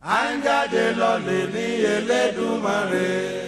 à ń jáde lọ́lẹ̀ ní Elédùmarè.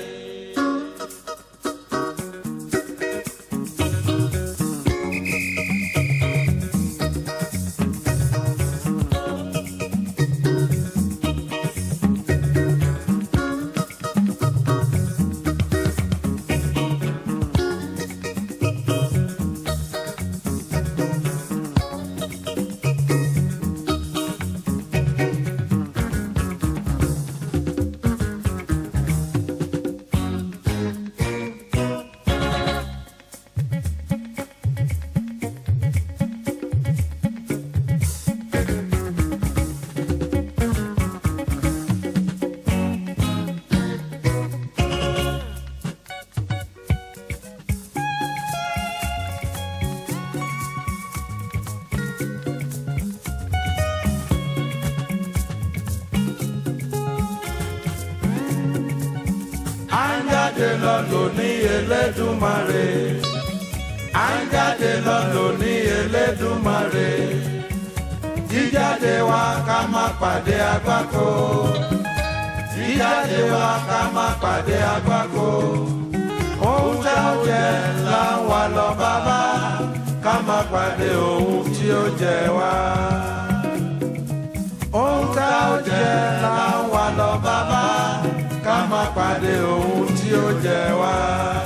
à ń jáde lọ́lọ́ ní Elédùmarè. à ń jáde lọ́lọ́ ní Elédùmarè. jíjáde wa ká má pàdé àgbákò. jíjáde wa ká má pàdé àgbákò. ohun tá ó jẹ là ń wá lọ bàbá ká má pàdé ohun tí ó jẹ wá. ohun tá ó jẹ là ń wá lọ bàbá ká má pàdé ohun tí ó jẹ wá.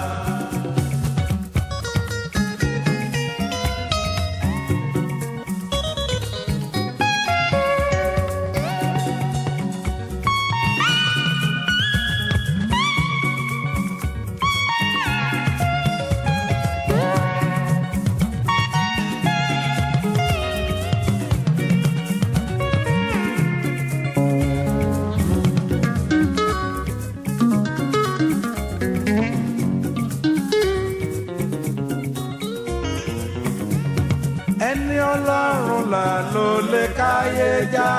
ẹni ọlọ́run là ló lè káyé já.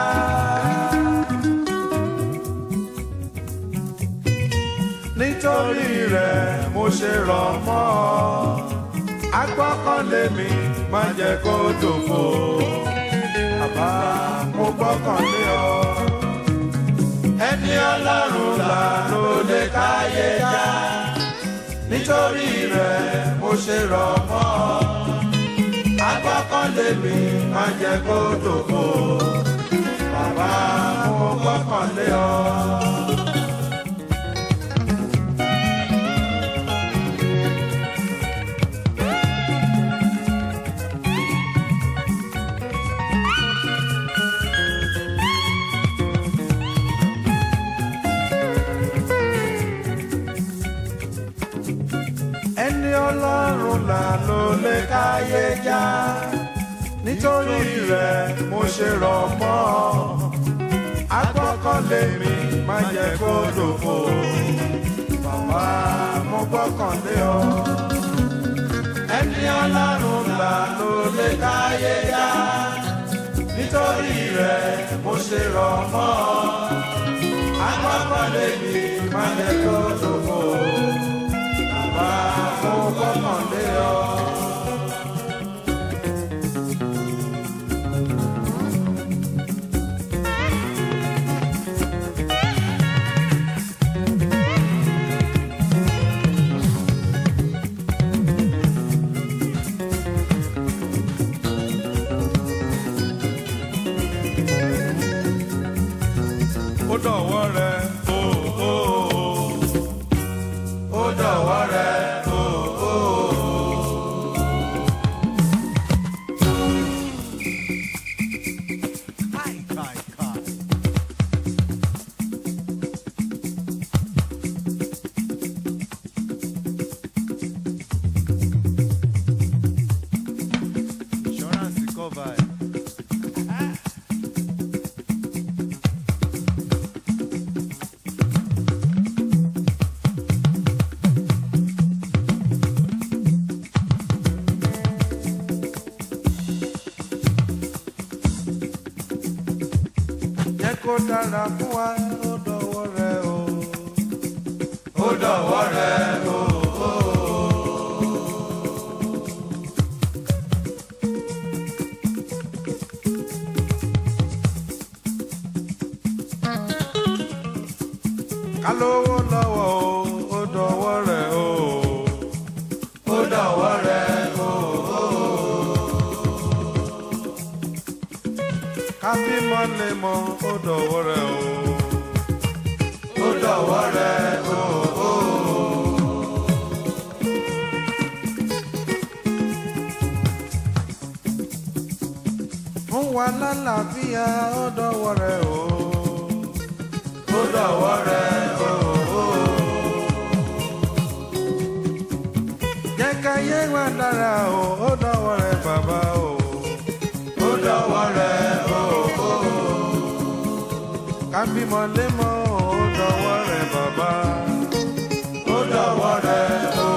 nítorí rẹ̀ mo ṣe rọ̀ mọ́ ọ agbọ́kànlé mi má jẹ́ kó dòfo bàbá mo gbọ́kànlé ọ. ẹni ọlọ́run là ló lè káyé já. nítorí rẹ̀ mo ṣe rọ̀ mọ́ ọ agbọ́kànlé mi má jẹ́ kó dòfo bàbá mo gbọ́kànlé ọ. ẹni ọlọ́run là ló lè káyé já nítorí rẹ̀ mo ṣe rọ̀ mọ́ ọ agbọ́kànlé mi má jẹ́ kó dòfo bàbá mo gbọ́kànlé ọ ẹni ọlọ́run là ló lè káyé já nítorí rẹ̀ mo ṣe rọ̀ mọ́ ọ agbọ́kànlé mi má jẹ́ kó dòfo bàbá mo gbọ́kànlé ọ. ó dọ̀wọ́ rẹ o o o ó dọ̀wọ́ rẹ o o o. Kai, kai, kai. Insurance cover. jẹ́ kó dára fún wa ó dọ̀wọ́ rẹ o. ó dọ̀wọ́ rẹ o. ká lówó lọ́wọ́ o ó dọ̀wọ́ rẹ̀ o ó dọ̀wọ́ rẹ̀ o. ká bímọ lè mọ ó dọ̀wọ́ rẹ̀ o ó dọ̀wọ́ rẹ̀ o. fún wa lálàáfíà ó dọ̀wọ́ rẹ̀ o ó dọ̀wọ́ rẹ̀ o. jẹ́ ká yé wa dára o ó dọ̀wọ́ rẹ̀ bàbá o ó dọ̀wọ́ rẹ̀ o. ká bímọ lémọ́ ó dọ̀wọ́ rẹ̀ bàbá ó dọ̀wọ́ rẹ̀ o.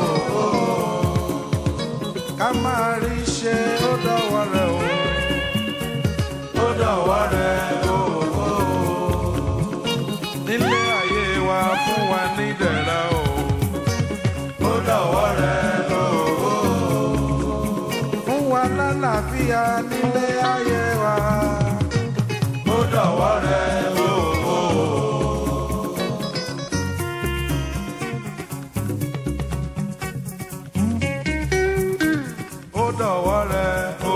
ká máa rí ṣe ó dọ̀wọ́ rẹ̀ o ó dọ̀wọ́ rẹ̀ o. nílé ayé wa fún wa ní dẹ̀ra o ó dọ̀wọ́ rẹ̀ o. fún wa lálàáfíà nílé ayé wa ó dọ̀wọ́ rẹ̀ o. ó dọ̀wọ́ rẹ̀ o.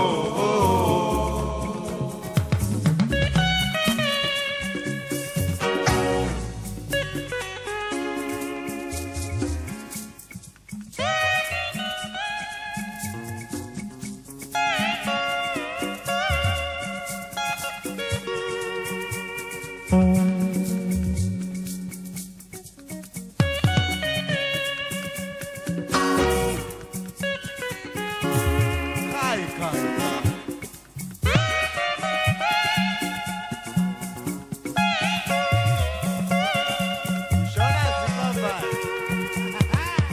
Kai, kai, kai. Insurance cover.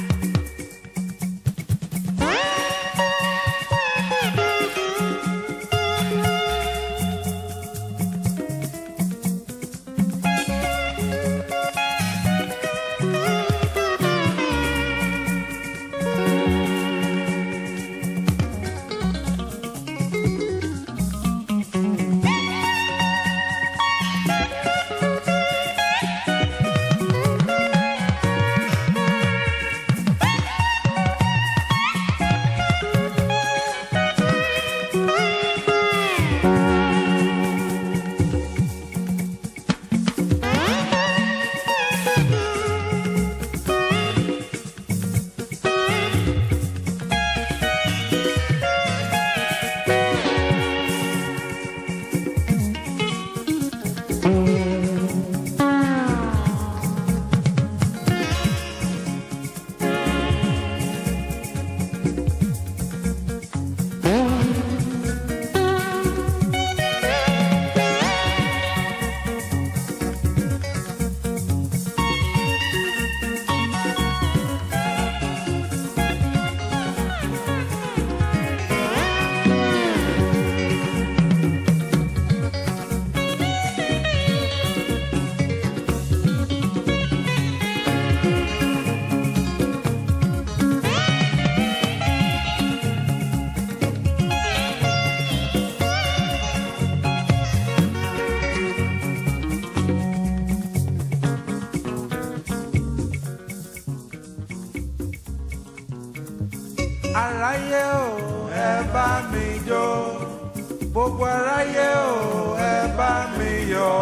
aráyé o ẹ bá mi jó gbogbo aráyé o ẹ bá mi yọ̀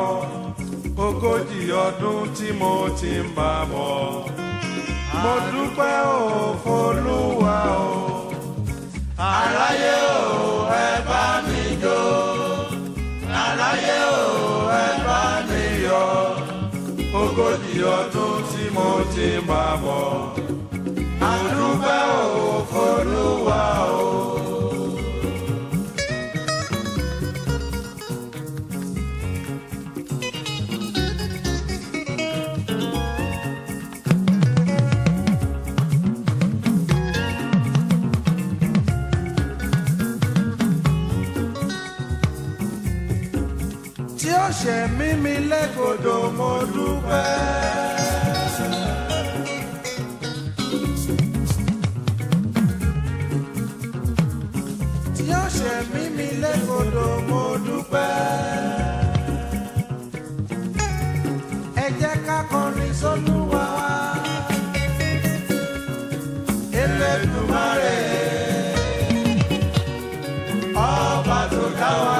ogójì ọdún tí mo ti ń bá bọ̀ mo dúpẹ́ o f'Olúwa o aráyé o ẹ bá mi jó aráyé o ẹ bá mi yọ̀ ogójì ọdún tí mo ti ń bá bọ̀ mo dúpẹ́ o f'Olúwa o. tí ó ṣe mímí lẹ́kọ̀ọ́dọ̀ mo dúpẹ́. tí ó ṣe mímí lẹ́kọ̀ọ́dọ̀ mo dúpẹ́. ẹ jẹ́ ká kọrin sólúwa wá. Elédùmarè ọba tó dá wa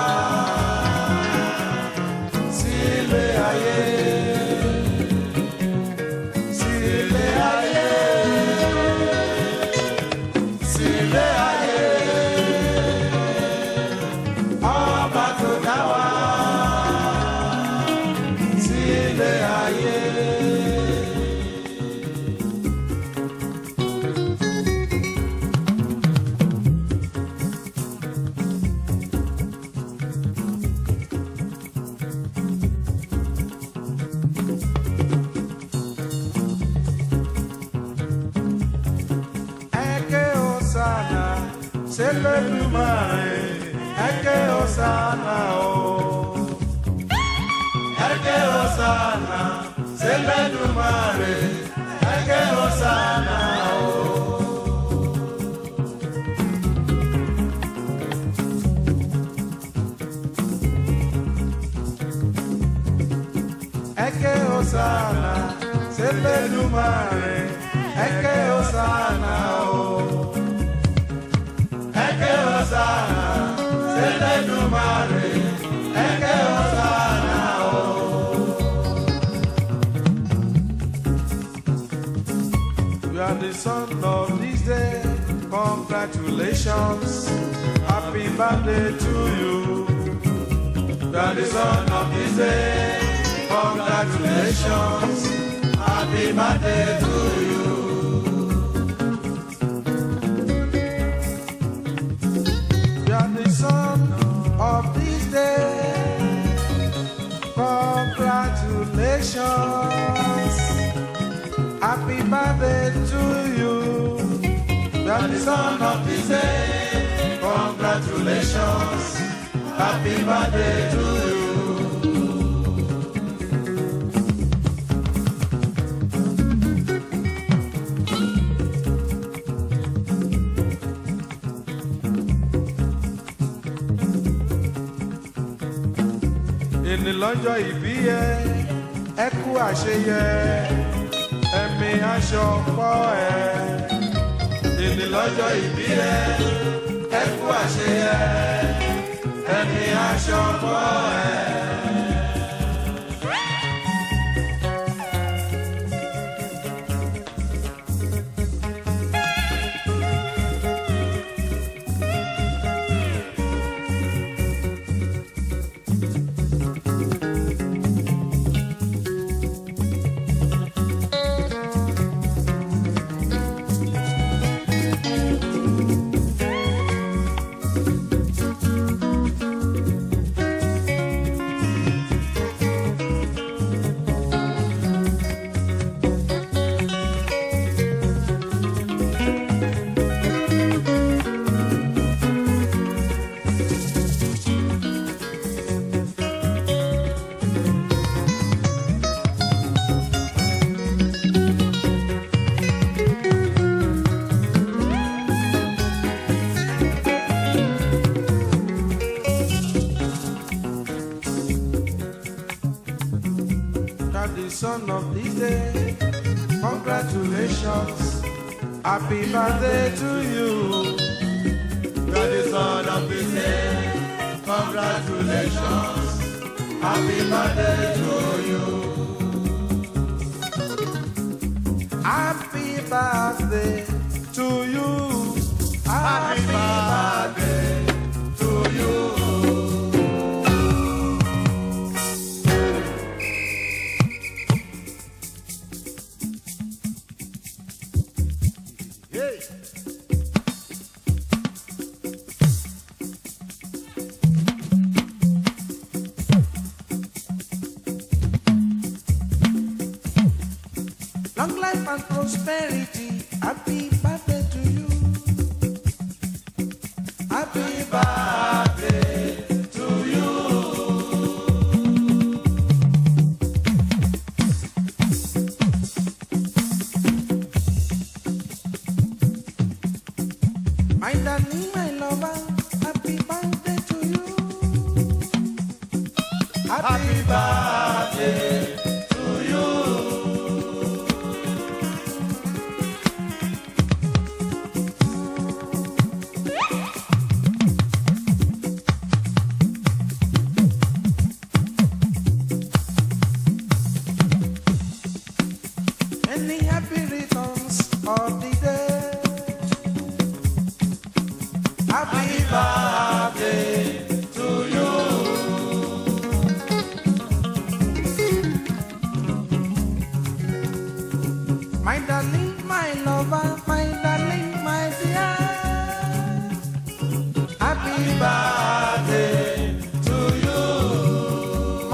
sílé ayé. Sílé ayé. Sílé ayé. Ọba tó dá wa sílé ayé. Eke Osana, Seledumare, Eke Osana o. Eke Osana, Seledumare, Eke Osana o. Eke Osana, Seledumare, Eke Osana o. Eke Osana, Seledumare, Eke Osana o. You are the son of this day. Congratulations. Happy birthday to you. You are the son of this day. Congratulations. Happy birthday to you. You are the son of this day. Congratulations. Happy birthday to you. You are the son of this day. Congratulations. Happy birthday to you. Èní lọ́jọ́ ìbí ẹ, ẹ kú àṣeyẹ, ẹ̀mí aṣọ pọ̀ ẹ. Èní lọ́jọ́ ìbí ẹ, ẹ kú àṣeyẹ, ẹ̀mí aṣọ pọ̀ ẹ. are the son of this day. Congratulations. Happy birthday to you. You are the son of this day. Congratulations. Happy birthday to you. Happy birthday to you. Happy birthday to you. Hey. Long life and prosperity. Happy birthday to you. Happy birthday to you. My darling, my lover. Happy birthday to you. Happy birthday to you.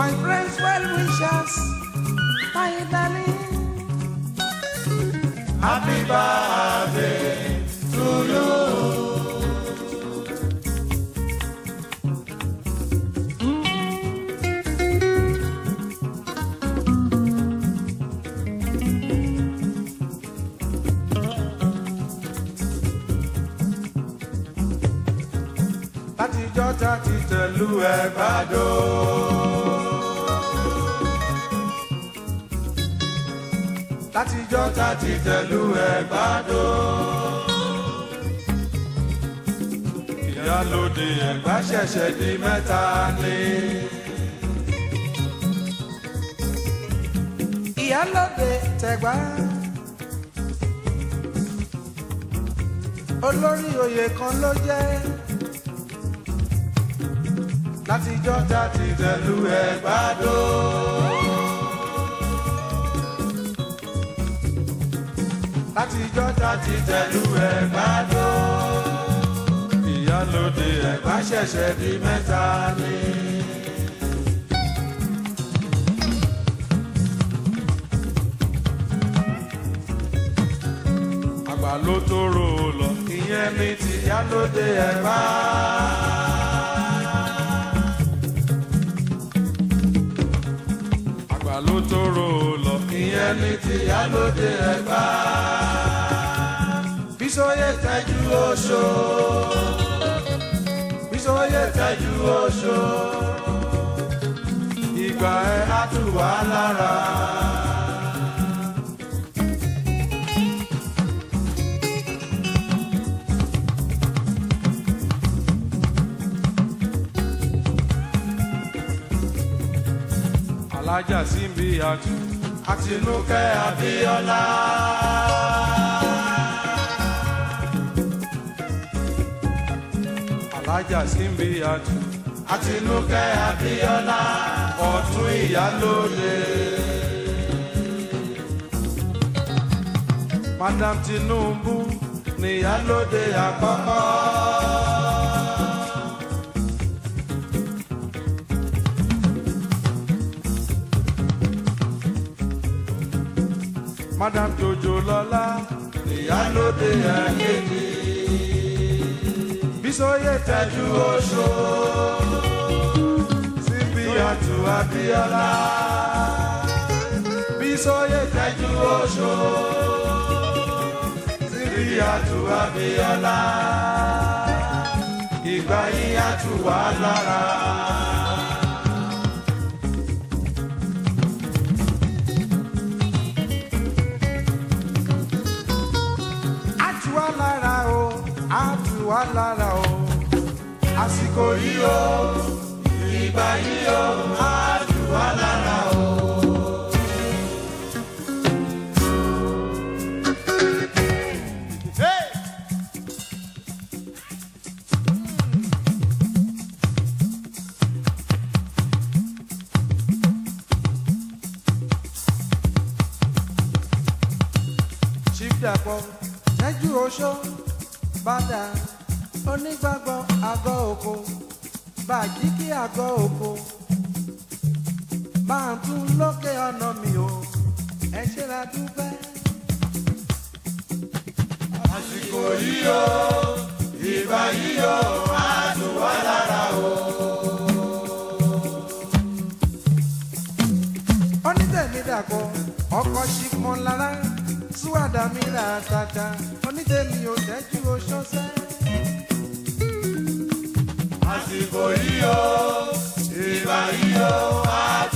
my friends, well wishers, my darling. Happy birthday to you. látijọ́ tá ti tẹ̀lú ẹ̀ gbàdó. látijọ́ tá ti tẹ̀lú ẹ̀ gbàdó. ìyálóde ẹ̀gbá ṣẹ̀ṣẹ̀ di mẹ́ta ni. ìyálóde tẹ̀gbá. olórí oyè kan ló jẹ́ látijọ́ tá ti tẹ̀lú ẹ̀ gbàdó. látijọ́ tá ti tẹ̀lú ẹ̀ gbàdó. ìyálóde ẹ̀gbá ṣẹ̀ṣẹ̀ di mẹ́ta ni. àgbà ló tó rò ó lọ ìyẹn ní tìyálóde ẹ̀gbá. àgbà ló tó rò ó lọ ìyẹn ní tìyálóde ẹ̀gbá. bísóyè tẹ́jú oṣó bísóyè tẹ́jú oṣó ìgbà ẹ̀ á tù wá lára. alájà síbi àtù àtinúkẹ́ abíọ́lá. alájà síbi àtù àtinúkẹ́ abíọ́lá ọ̀tún ìyálóde. madam tinubu ní ìyálóde àkọ́kọ́. madam jojo lọlá ìyálóde ẹ̀kejì bísóyè tẹ́jú oṣó síbi àtù abíọ́lá bísóyè tẹ́jú oṣó síbi àtù abíọ́lá ìgbà yín àtù wà lára. tù wá lára o á tù wá lára o àsìkò yìí o ìgbà yìí o á tù wá lára o. Hey! chief dapò tẹ́jú oṣó bàdà onígbàgbọ́ àgọ́ òkò bàjíkì àgọ́ òkò máa tún lókè ọ̀nà mi o ẹ ṣe la dúpẹ́. àsìkò yìí o ìgbà yìí o á tù wá lára o. onítẹ̀mí dàpọ̀ ọkọ̀ ṣìpọ̀ lára súwádà mi là tàtà onítẹ̀mí ò tẹ́jú oṣó sẹ́. àsìkò yìí o ìgbà yìí o á